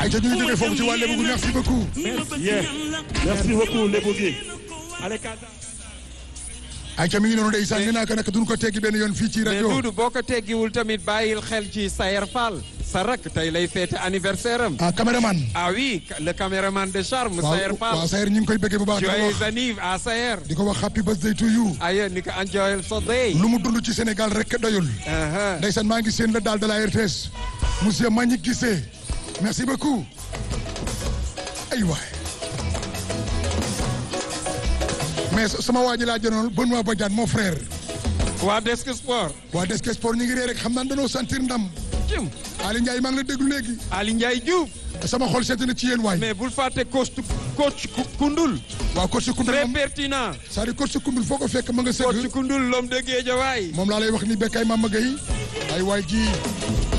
ay ca ñu ngi jógee foofu ci waa Lébu merci beaucoup. Yeah. Merci beaucoup Lebo gi. Allez Kanda. ay ca mi ngi noonu ndeysaan nee naa ko nag duñ ko teggi benn yoon fii ci mais rajo. Doudou boo ko teggiwul tamit bàyyil xel ci Sayer Fall sa rak tey lay fête anniversaire am. ah caméraman. ah oui le caméraman de charme. Sayer Fall waaw Sayer ñu ngi koy bëggee bu baax. di ko joyeux wax anniv à Sayer. di ko wax happy birthday to you. aye ni ko enjoyal sa day. lu mu dund ci Sénégal rek doyul. Aha. ndeysaan maa ngi seen la daal de la RTS. monsieur Mbagnick Guissé. merci beaucoup. ay waay. mais sama waa ji laa jënoon Benoît Badiane mon frère. waa Desk Sport. waa Desk Sport ñu ngi ree rek xam naa dañoo sentir ndam. Jum Ali Ndiaye maa ngi la déglu léegi. Ali Ndiaye Diouf. sama xol seet na ci yéen waay. mais bul fàtte coach coach Koundoul. waaw coach Koundoul très moom pertinent. c'est-à-dire coach Koundoul foo ko fekk ma nga coach sëgg. Koundoul l'homme de Guédiawaye. moom laa lay wax ni Bekay Mama Gueye ay waay ji